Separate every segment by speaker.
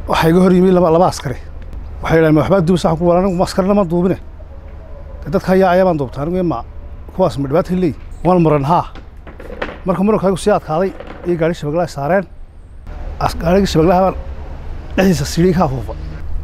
Speaker 1: waxaa iga hor yimi laba laba askari waxay yidhahdeen ma waxbaa duubisa ku wala anigu askarina ma duubine de dadka ayaa ayaa baan duubta anigu ma kuwaas ma dhibaata leey waan muran haa marka murankaaygu sii adkaaday iyo gaari shabaglaha saareen gaarigii shabaglaha baan dhexdiisa siidhii ka afuufa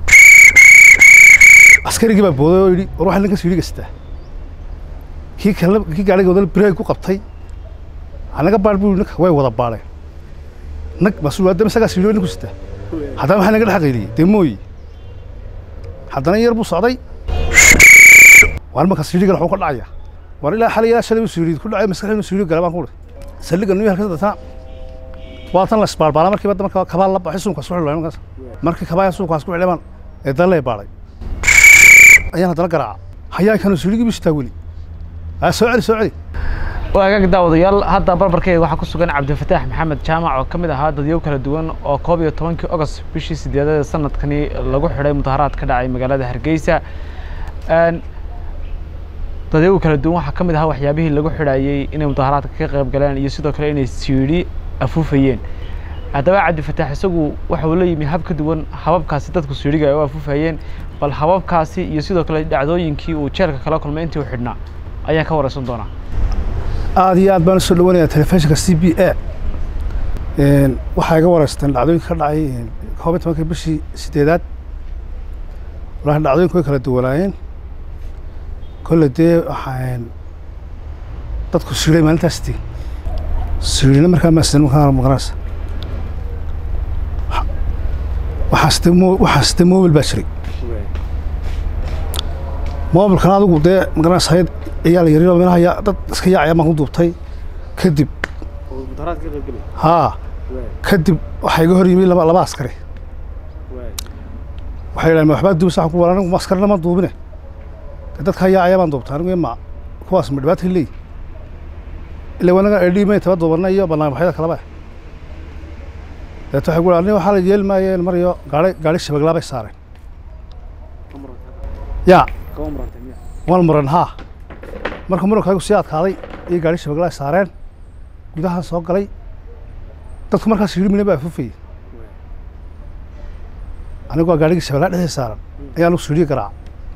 Speaker 1: askarigii baa booday oo yidhi war waxaa ninka siidhiga sitaa kii kale kii gaariga wadal bireeg ku qabtay anaga baadh buu ninka way wada baadheen nag mas-uul adama isagaa siidhiyo ninku sitaa haddana waxaa naga dhex qayliyey dee mooyi haddana yar buu socday waar marka siidhigan waxuu ka dhacaya war ilaa xalay ilaa shalay buu siidhi ku dhacay maskaxda inuu siidhiyo gala baan ku uri saldhigga nuu halka dadna waa tan la isbaarbaala markiiba marka kabaa la baxay suunkaas ku xidhay markaas markii kabaa suunkaas ku xidhay baan ee dalee baadhay ayaan haddana garaaca hayaa kanu siidhigii buu sitaa weli aa soo celi soo celi
Speaker 2: waagaag daawadayaal hadda barbarkeeda waxaa ku sugan cabdifataax maxamed jaamac oo ka mid ahaa dadyo kala duwan oo koob iyo tobankii ogost bishii sideedada sanadkani lagu xidhay mudaharaad ka dhacay magaalada hargeysa dadyagu kala duwan waxaa ka mid ahaa waxyaabihii lagu xidhayey inay mudaharaadka ka qayb galeen iyo sidoo kale inay siidhi afuufayeen haddaba cabdifataax isagu waxa uu la yimi hab ka duwan hababkaasi dadku siidhiga ay u afuufayeen bal hababkaasi iyo sidoo kale dhacdooyinkii uu jeelka kala kulmay intii uu xidhnaa ayaan ka wareysan doonaa
Speaker 1: aada iyo aad baan usoo dhawanayaa telefishinka c b a waxaa iga wareysteen dhacdooyinka ka dhacay koob iyo tobankii bishii sideedaad walahi dhacdooyinku way kala duwanaayeen kolle dee waxaa dadku siidhay maalintaas tii siidhina markaa maasida markaa maqanaysa waxaas dee mo waxaas dee mobil baa jiray mobilkan adigu dee magaranaysa hayad ayaa la yaryaro meelaha yaa dad iska yaacaya baan ku duubtay kadib haa kadib waxaa iga hor yimi laba laba askari waxay yidhahdeen ma waxbaa duubisa ku wala anigu askarina ma duubine de dadka ayaa ayaa baan duubta anigu ma kuwaas ma dhibaata leey ila wanaga edhi may taba duubana iyo barnaamijyada kaleba deeto waxay ku aniga waxaa la yeeli maayeen mar iyo gaari gaari shabaglaa bay saareen yaa waan muran haa marka murankaaygu sii adkaaday iyo gaari shabaglaha saareen gudaha soo galay dadku markaas yidhi mina baa afufayey anigu waa gaarigii shabaglaa dhexdiisa saaran ayaa anugu siidhiyo garaaca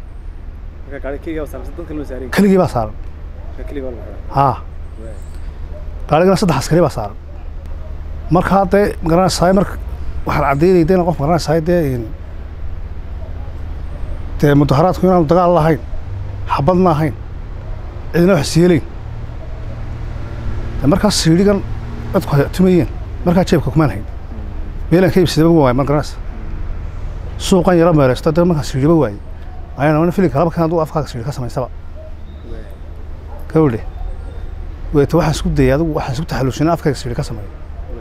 Speaker 1: keligii baa saaran haa gaarigana saddex askari baa saaran markaa dee magaranaysaay marka waxaan caddaynay dee qof magaranaysaay dee dee mudaharaadku inaanu dagaal lahayn xabadna ahayn cidina wax siiyeleyn de markaas siidhigan dadku tumayeen markaa jeebka kumaan hayn meelaan ka iibsadaba waay ma garanaysa suuqan yaro meeleysto de markaa siidhiba waayey ayaan wana filinka laba kan aduu afkaaga siidhi ka samaysaba gabadhe weeto waxaan isku dayay adigu waxaan isku taxalluusinay afkayga siidhi ka sameeyo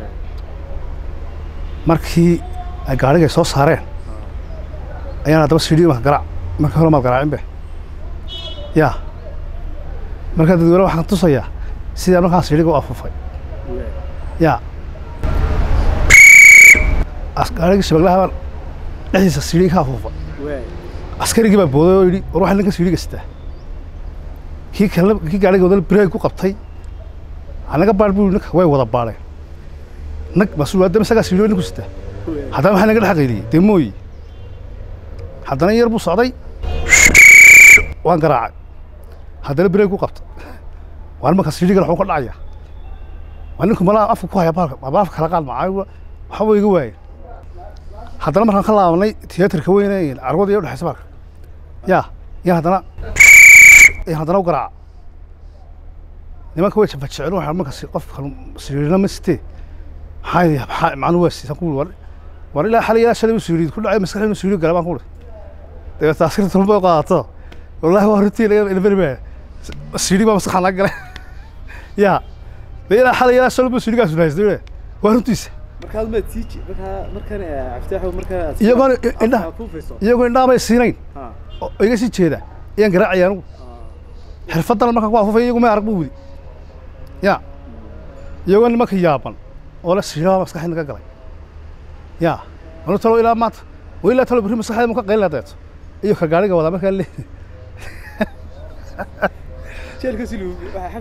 Speaker 1: markii ay gaarigay soo saareen ayaan haddaba siidhi marka garaac markii hore maad garaacin be yaa markaa dadweyne waxaan tusayaa sidaa markaan siidhiga u afuufay yaa gaarigii shabaglaha baan dhexdiisa siidhii ka afuufa askarigii baa booday oo yidhi war waxaa ninka siidhiga sitaa kii kale kii gaariga wadal bireeg ku qabtay anaga baadh buu ninka way wada baadheen nag mas-uul adama isagaa siidhiyo ninku sitaa haddana waxaa naga dhex qayliyey dee mooyi haddana yar buu socday waan garaacay haddana bireeg ku qabtay waan marka siidhigan waxuu ka dhacaya waa ninku malaa afka ku haya baalka aba afka kala qaad macaa waxba iga waayeen haddana markaan ka laabanay tiyaatarka weyne carwada iyo udhexaysa baalka yaa iyo haddana iyo haddana u garaaca nimanka way jafajeceen waxaa marka qofka siidhina ma sitee maxaa maxaa macnuu waa siisan ku war war ilaa xalay ilaa shalay buu siidhi ku dhacay maskaxda inuu siidhiyo gala baan ku uri dabeeta askarta tulba u qaadato wallaahi waa runtii ilberi baa siidhi baa maskaxa naga galay yaa de ilaa xalay ilaa shalay buu siidhigaas haystay waa runtiisa iyagoon indha iyagoo indhaha bay siinayn oo iga sii jeeda ayaan garaacaya anigu xirfadan markaan ku afufay iyagu may arag buu wudi ya iyagoo nimanka yaaban oo la siidhaa maskaxda naga galay ya anu talo ilaa maanta wa ilaa talo berri maskaxda mu ka qaylina deeto iyo ka gaariga wadaa markaa le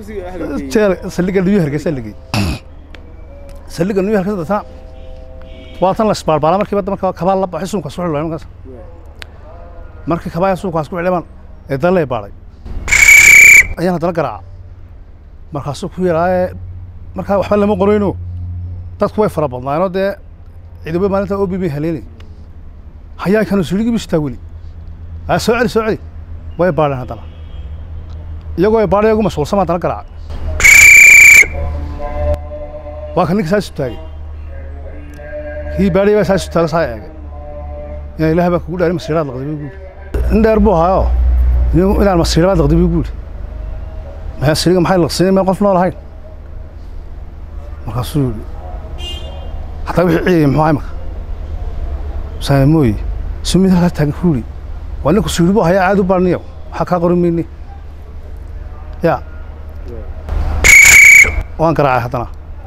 Speaker 1: jeel saldhigga new hargeysa ligey saldhigga new hargeysa dadna waa tan la isbaalbaala markiiba marka kabaa la baxay suunkaas ku xidhay markaas markii kabaa suunkaas ku xidhay baan ee dalle baaray ayaan haddana garaaca markaasuu ku yidhaa markaa waxba lama qorayno dadku way fara badnaayeenoo dee ciidamo maalinta obi bay haleelay hayaa kanu sirigii bistaa weli aa soo celi soo celi way baadheen haddana iyagoo ay baadhay iyagu mashquulsan haddana garaaca waa ka ninka saas taagay kii baadhay baa saas taaga saa eegay inaan ilaah baa kugu dhaarin masiiraad laqday buu guuri in dheer buu ahaayo inaan masiiraad laqday buu guuri maxaa siriga maxay laqsinay meel qof nool ahayn markaasuu yidhi hataa wixii ciyayay muxuu ahay marka saamooye sumid halkaa taagan ku yidhi waa ninku suyidhi buu hayaa caad u baadhniyo waxaa kaa qorin mayne ya waan garaacay haddana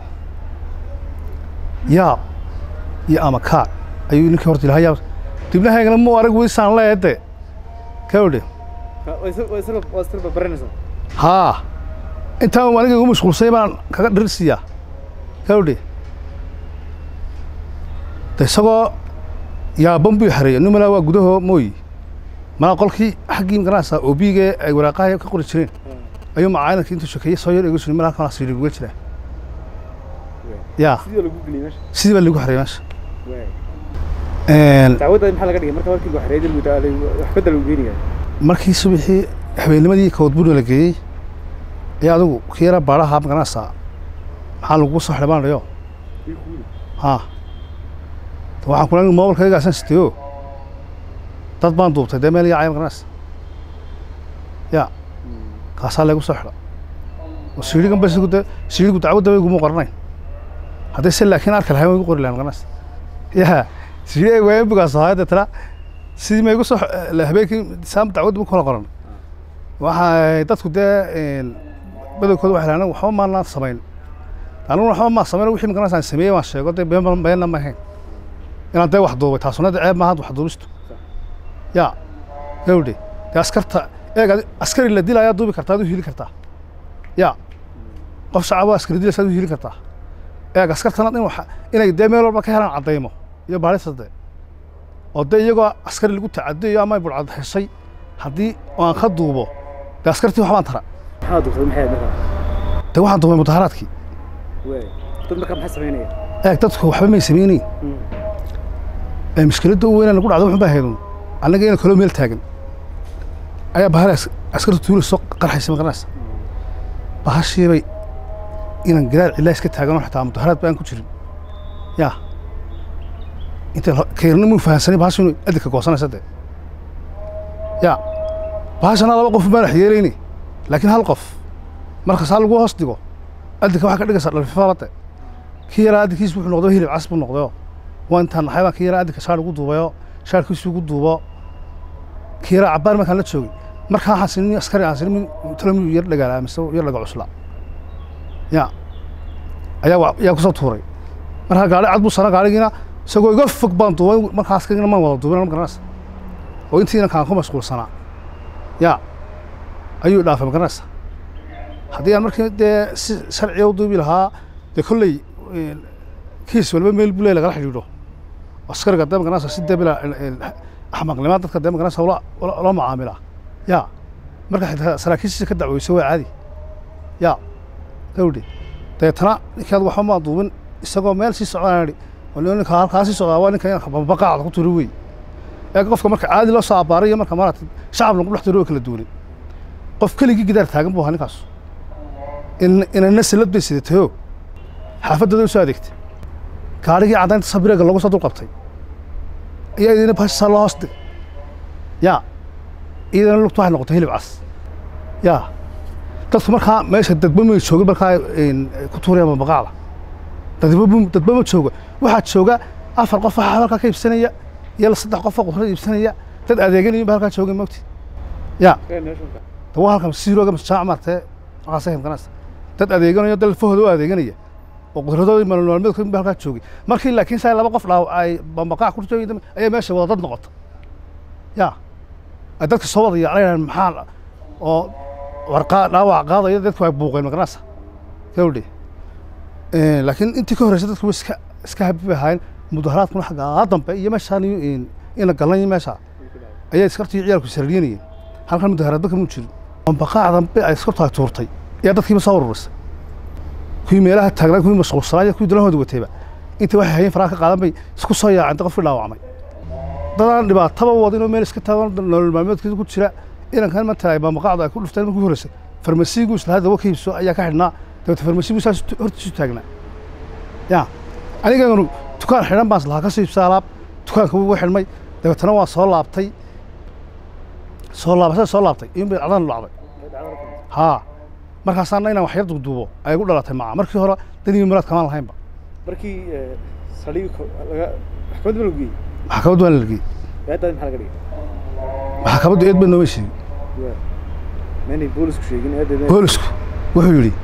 Speaker 1: yaa iyo ama kaa ayuu ninkii horta ilaha yaa dibnahaygana muu arag weysaan leede ka odhe haa intaan aniga igu mashquulsay baan kaga dhirsiiyaa ka odhe de isagoo yaaban buu xareeya numala waa gudaho mooyi malaa qolkii xaggii magaranaysaa obiga ay waraaqaha ka qori jireen ayuu macaayinankii intuu shekeeyey soo yar egu jiray malaa kana siiri uga jiraa yaa sidii baa lagu xareeyay meesha
Speaker 3: dacwadda maxaa laga dhigay marka markii lagu xareeyay muddo wax bedel uu geenaya
Speaker 1: markii subaxii habeennimadii koodbuuna la geeyey ayaa adigu kii yara baadhaha magaranaysaa maxaa lagu soo xidhay baan dhayo haa waxaan kula mobilkaygaasan sitayo dad baan duubtay dee meel yaacay magaranaysa ya kaasaa laygu soo xidha oo siidhigan ba sigu de siidhigu dacwadda ba iguma qoranayn hadday se laakiin arki lahayn way igu qori lahayn magaranaysa ya siidhi ay waayeen bugaas ahaa deetana sidii ma igu soo habeenkii saam dacwadda ma kala qoran waxa dadku dee badankooda waxay lahayn waxba maanaan samayn aniguna waxba maa samayn wixii magaranaysa aan sameeyey waan sheego dee been beenna ma ahayn inaan dee wax duubay taasuna de ceeb maaha wax duubistu ya gawdhe dee askarta eeg askari la dilaayaa duubi kartaa ad u hili kartaa ya qof shacabo askari dilaysa ad u hili kartaa eeg askartana in wax inay dee meel walba ka helaan caddaymo iyo baadhista dee oo dee iyagoo askari lagu tacadiyo ama ay bulcad heshay haddii aan ka duubo dee askartii waxbaan tara
Speaker 3: maxaa duubtay maxay marka
Speaker 1: dee waxaan duubay mudaharaadkii
Speaker 3: way dad marka maxay sameynaya
Speaker 1: eeg dadku waxba may samaynayn ee mushkiladda u weynaa nagu dhacdo wuxuu baa haydun annaga ina kaloo meel taagan ayaa bahal askarta tuula soo qarxaysa maqanaysa bahashiibay inaan gadaal cilaa iska taaganoo xitaa mudaharaad baan ku jirin yaa inta keerna muu fahansanay bahashu inuu adinka goosanaysa dee yaa bahashana laba qof maadax yeelayni laakiin hal qof marka saa lagu hoos dhigo adinka waxaa ka dhigaysaa dhalfifalade kii yaraa adinkiis wuxuu noqdo hilib cas buu noqdayoo waa intaan naxay baan kii yaraa adinka shaar ugu duubayoo shaarkiisu ugu duubo kii yaraa cabbaan markaan la joogay markaa waxaan sinin askari aan sinin talomiyu yar dhagaalaa mise yar dhaga cusla ya ayaa ayaa kusoo tuuray markaa gaari cad buu sana gaarigiina isagoo iga fog baan duubay markaa askarigina maan wada duubin ma garanaysa oo intiina kaan ku mashquulsanaa ya ayuu dhaafay ma garanaysa haddii aan markii dee si sharciga u duubi lahaa dee kolley kiis walba meel bule lagala xidhiidho askariga dee magaranaysa si dee bila axmaqnima dadka dee magaranaysa loo macaamilaa ya marka xitaa saraakiishiisa ka dacweyso waa caadi ya gawdhe deetana ninkii ad waxba maa duubin isagoo meel sii socdaan idhi ninka halkaa sii socdaa waa ninka baqaacda ku turi wey ee qofka marka caadi loo soo abbaaray iyo marka maaragtay shacab lagu dhex tiro oo kala duwanay qof keligii gidaar taagan buu ahaa ninkaas inana salad bay sidatayoo xaafaddooda u soo adeegtay gaarigii caddaynta sabireega lagu soo dul qabtay ayaa idina bashisaa loo hoos dhigay yaa iyadana lugtu waxay noqotay hilib cas yaa dadku markaa meesha dadba may joogin markaa ku tuurayaan baqaacda dadba dadba ma jooga waxaa jooga afar qof waxaa halkaa ka iibsanaya iyo saddex qof oo qudrad iibsanaya dad adeeganayin ba halkaa joogay mogti yaa dawa halkan siirooga masjaac maartee waxaasay himkanaysa dad adeeganayo dad lafahooda u adeeganaya oo qudradooda maalmaalmeedkood ba halkaa joogay markii laakiin saa laba qof dhaaw ay bambaqaac ku joogay ayaa meesha wada dad noqota yaa ay dadka soo wada yaacayaan maxaa oo warqaa dhaawac qaadaya dadku ay buuqeen magaranaysa gawdhe laakiin intii ka horreysay dadku iska iska habi bay ahaayeen mudaharaadkuna xaggaa dambe iyo meeshaan iyo in- ina galan iyo meesha ayaa iskartii ciyaalku sarriyanayeen halkan mudaharaadba kamuu jirin ambaqaac dambe ay iskartu ay tuurtay ayaa dadkiiba soo ururisay kuwii meelaha taagnaa kuwii mashquulsanaa iyo kuwii dalahooda watayba intii waxay hayeen faraha ka qaadan bay isku soo yaaceen dad qofkii dhaawacmay dadaan dhibaataba wadin oo meel iska taagan nolol maalmeedkiisa ku jira inankan manta ay baamaqaacda ay ku dhufteen markii horeysay farmasiigu isla hadda ka iibso ayaa ka xidhnaa dabeete farmasiigu saas hortiisu taagnaa ya aniganu dukaan xidhan baan islahaa ka soo iibsa alaab dukaanka wuu xidhmay dabeetana waan soo laabtay soo laabasada soo laabtay in bay dhacdan dhacday haa markaasaana inaan wax yar duuduubo ay gu dhalatay maca markii hore daniyo muraad kamaan lahaynba
Speaker 3: markii saldhiga laga maxkamad ma lagu geeyey
Speaker 1: maxkamaddu waan lalgey
Speaker 3: eedaadi maxaa laga dhigay
Speaker 1: maxkamaddu eed ba nooma sheegin
Speaker 3: waa maynay boolisku sheegin eedeed
Speaker 1: boolisku wuxuu yidhi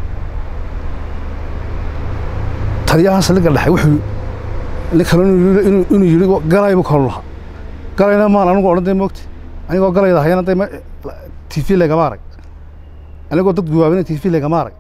Speaker 1: taliyaha saldhigga dhexe wuxuu nin kale inuu yidhi- inuu inuu yidhi galay buu kalu lahaa galayna maan anigu odhan dee moogta anigoo galayda hayana dee t v lagama arag anigoo dad guwaabina t v lagama arag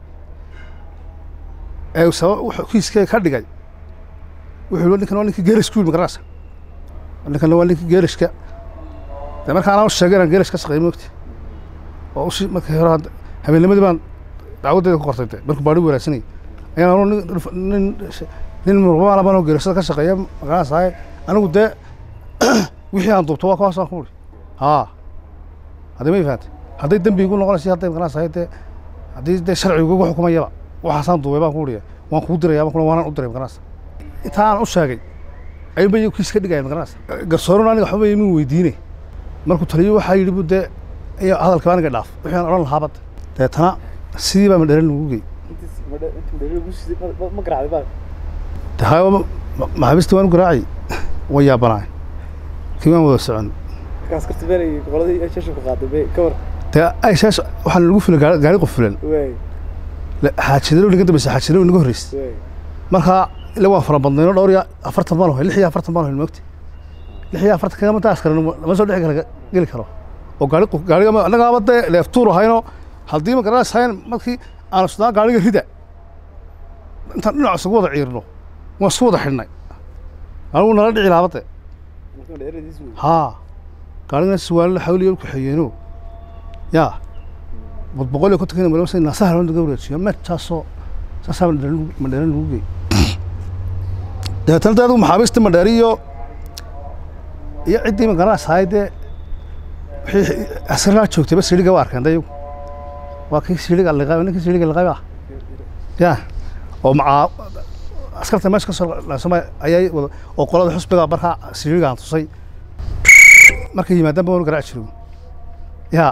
Speaker 1: ee sabab wuxuu kiiskee ka dhigay wuxuu yidhi ninkan waa ninkii geerishku yidhi magarasa ninkan waa ninkii geerishka dee marka anaa u sheegay inaan geerish ka shaqeeyo moogta oo ushi markii hore hadda- habeennimadii baan dacwaddeeda ku qortay de markuu baadhi wanaagsanay ayaan anu nin nin nin murqamaan baan oo geerashada ka shaqeeya magaranaysaay anigu dee wixii aan duubto waa kuwaasaan ku uri haa haddii ma fahamtay hadday dembi igu noqonaysa hadday magaranaysaay dee haddii dee sharcigu igu xukumayaba waxaasaan duubay baan ku uriya waan kuu diraya baan ku waanaan u diray magaranaysa intaa aan u sheegay ayuunba iyagu kiis ka dhigaya magaranaysa garsooruna aniga waxba imin weydiine markuu taliyo waxaa yidhi bu dee iyo hadalka aniga dhaaf wixii aan odhan lahaa badda deetana sidii baa madheran lagu gey
Speaker 3: intiis madha intuu dheeri lagu siday ma- ma- ma garacday baa
Speaker 1: de hayo maxaabiistii waan u garaacay way yaabanaay kii waan wada socon
Speaker 3: markaas karti beenay qoladii shashanku qaaday be ka war
Speaker 1: dee ayshaas waxaan lagu filan gaari gaari qof filan
Speaker 3: waay
Speaker 1: xaajidalo naga dambaysa xaajidalo naga horreysay
Speaker 3: waay
Speaker 1: markaa ila waan fara badnayno dhowr iyo afartan baan hoy lix iyo afartan baan hoy moogta lix iyo afartan kagama taas kale lama soo dhexi kara geli karo oo gaari qof gaariga annagaaba dee leeftuur ahayno haddii ma garanaysayn markii aan sudaan gaariga rida intaan dhinac isugu wada ciirno waan isku wada xidhnay anigu nala dhici laabade
Speaker 3: marka dheeradiis wey
Speaker 1: haa gaarigana suwaalo xawliyo ku xeyeeno yaa bad boqol iyo konton kina malasa naasaha loo daga wareejiyo meertaasoo saasaa madheeran madheeran lagu geey dabeetana dee adigu maxaabiista madheeri iyo iyo ciddii ma garanaysaay dee wixii askarnaa joogtayba siliga waa arkeen dayagu waa kii siliga liqay ninkii siliga liqay ah yaa oo macaa askarta meesha ka soo laasama ayay wada oo qolada xusbiga markaa siligaan tusay markay yimaadaan baan garaac jiray yaa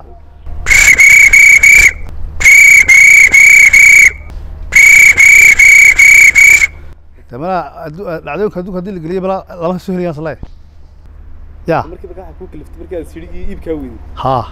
Speaker 1: de malaa addu- dhacdooyinka adduunka haddii la geliyo malaa lama soo helayaan sale yaa
Speaker 3: markii markaa waxaa kuu kaliftay markii aad sirigii iibkaa weyday
Speaker 1: haa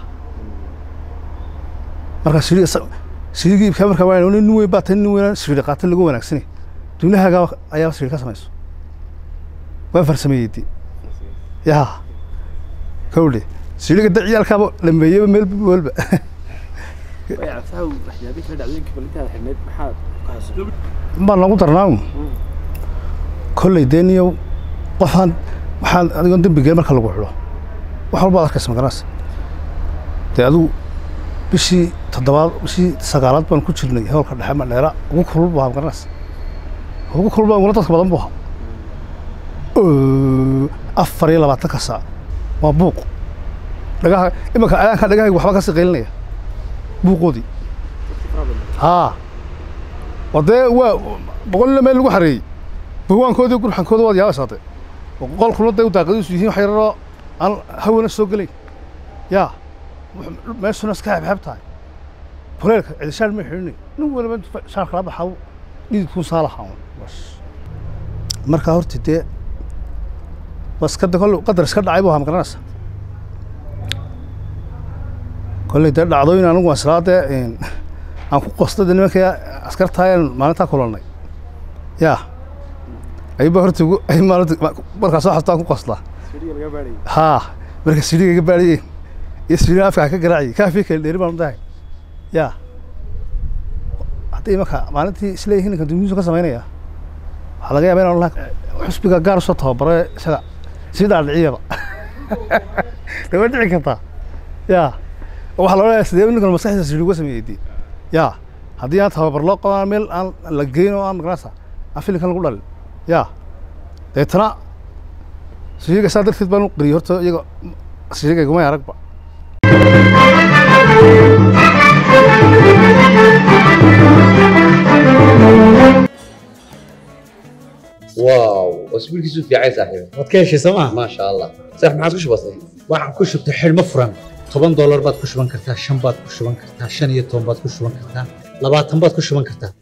Speaker 1: markaa siriga sirigii iibkaa markaa waa nin weyn baa tan nin weyn siri qaata lagu wanaagsani duunahaaga ayaa siri ka samayso waan farsameeyey di yaa kawdhe siriga da ciyaalkaaba lameeyeyba meel walba
Speaker 3: way cabsaha waxyaabihi kala dhacdooyinkii bal intaad xidhnayd maxaad ka xasuustay
Speaker 1: baan noogu darnaa kolley dee niyow qofaan waxaan adigoon dembi gelin marka lagu xidho wax walba ad arkaysa magaranaysa dee adigu bishii toddobaad bishii sagaalaad baan ku jirnay howlka dhexe madheera ugu kulul buu ahaa magaranaysa ugu kulul baa ugula dadka badan buu ahaa Oo, afar iyo labaatanka saac waa buuq dhagaha imanka ayaanka dhagahayga waxba kasii qaylinaya buuqoodii haa waa dee waa boqolina meel lagu xareeyey bawaankoodii gurxankooda waad yaabaysaate qolkuna dee daaqadiisu yihiin wax yararoo aan hawana soo gelayn yaa wux- meeshuna iska xebxeb tahay kuleelka cidishaal ma xidhinay nin waliba intuu shaarka la baxaa dhididkuu saa lahaa un. bas markaa horta dee bas kada kolle qadar iska dhacay buu ahaa magaranaysa kolley dee dhacdooyin anigu waan islaa dee een, aan ku qostay dee nimankii askartaayaan maalintaa kulannay yaa ayuba horta ugu ay maalinta markaa soo xastaan ku qoslaa
Speaker 3: siriga laga baadhayay
Speaker 1: haa marka siriga iga baadhiyey iyo siriga afka ka garaaciyey kaafii kale dheeri baan u dahay yaa haddii marka maalintii isleeyihiin ninkan dumuusu ka samaynaya waxaa laga yaaba inaan laha xusbiga gaar usoo tababare isaga sidaa dhiciyaba de way dhici kartaa ya waxaa la odhanayaa sidee ninkan maskaxdiisa sidhi uga sameeyey dee ya haddii aan tababar loo qabaa meel aan la geyn oo aan magarasa aan filinkan lagu dhalin ya deetana sihiga saa darteed baan u qariyey horta iyaga sihiga igumay aragba
Speaker 4: واو اسبوع كيسو في عايز صاحبي
Speaker 5: waad ka heshay sooma
Speaker 4: ما شاء الله صح ما عادش بسيط
Speaker 5: waxaan ku shubtay xidhmo furan toban doolar baad ku shuban kartaa shan baad ku shuban kartaa shan iyo toban baad ku shuban kartaa labaatan baad ku shuban kartaa